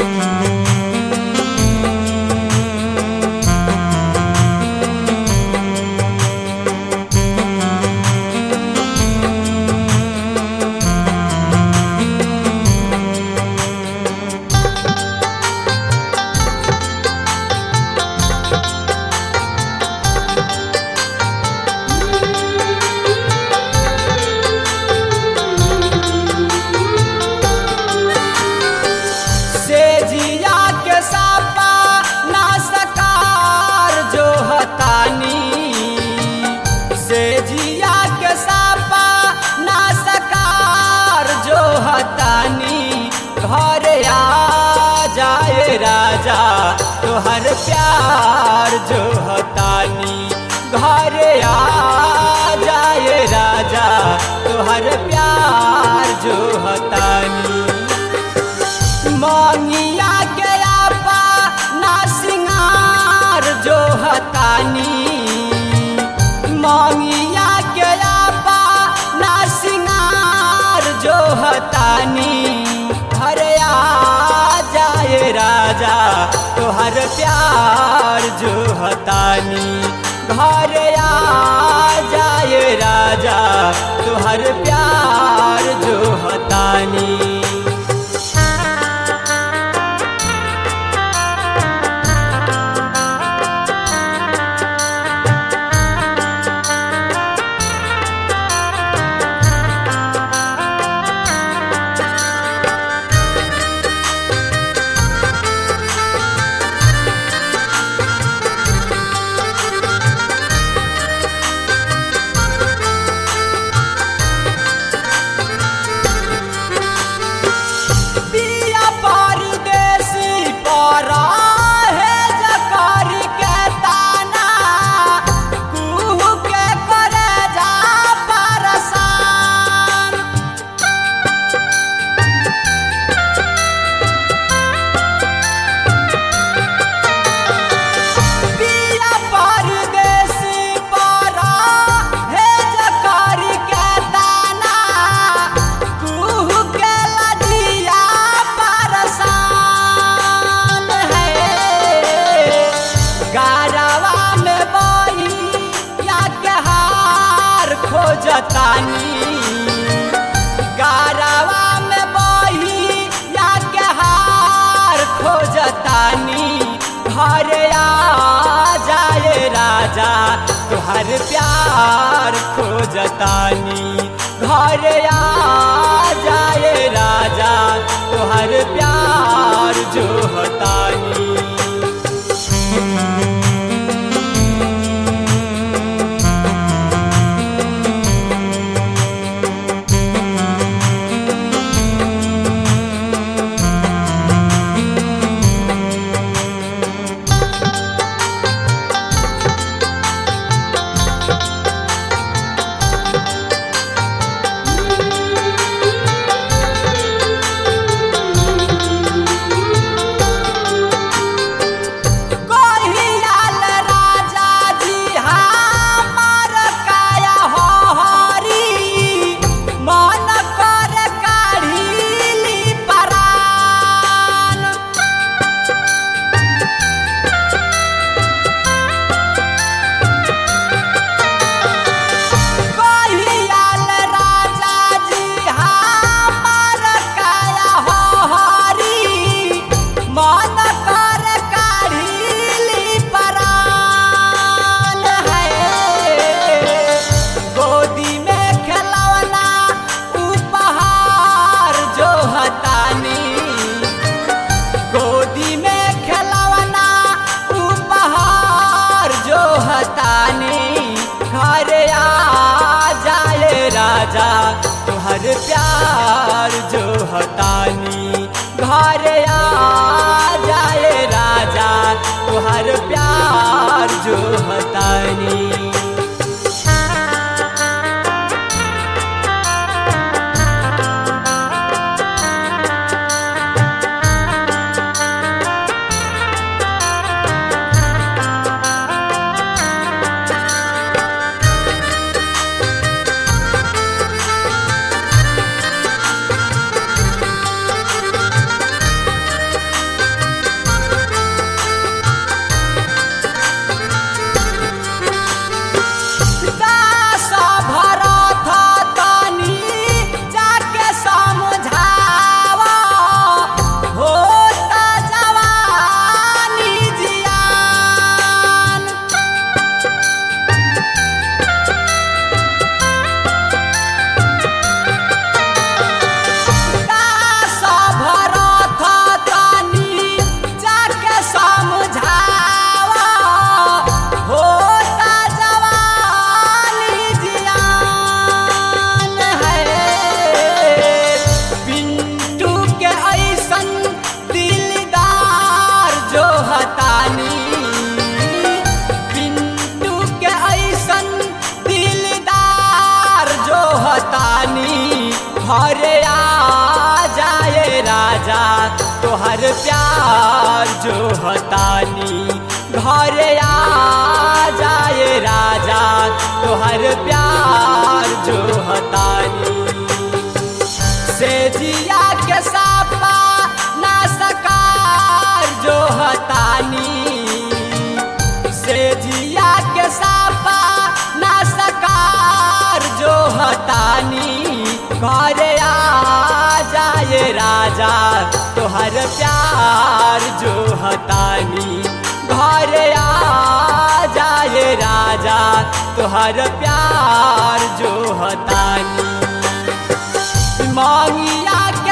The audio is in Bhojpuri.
से जिया के सापा ना सकार जो हतानी से जिया के सापा ना सकार जो हतानी घर आ जाए राजा तोहर प्यार जो हतानी घर आ जाए राजा तोहर प्यार जो हतानी मांगिया के आपा ना सिंगार जो हतानी मांगिया के आपा ना सिंगार जो हतानी हरे आ जाए राजा तोहर प्यार जो हतानी घर आ जाए राजा तोहर प्यार जो हतानी पिया परदेसी परा है जकर के ताना कुहू के करे जा परसान पिया परदेसी परा है जकर के ताना कुहू के लजिया परसान है गारवा में बही या के हार खोजतानी गारवा में बही या के हार खोजतानी घर आ जाए राजा तुहर प्यार खोजतानी घर आ जाए राजा तुहर प्यार जो हतानी कहियाल राजा जी हमार काया हो हरी मन कर काढ़ीली परान कहियाल राजा जी हमार काया हो हरी मन कर काढ़ीली परान है गोदी में खिलौना उपहार जो हतानी गोदी में खिलौना उपहार जो हतानी घर आ जाए राजा तुहर प्यार जो हतानी घर आ जाए राजा तुहर प्यार जो हतानी जो हतानी घरे आ जाए राजा तोहर प्यार जो हतानी से जिया के सापा ना सकार जो हतानी से जिया के सापा ना सकार जो हतानी घरे आ जाए राजा तोहर प्यार जो हतानी घरे आ जाए राजा तोहर प्यार जो हतानी मांगिया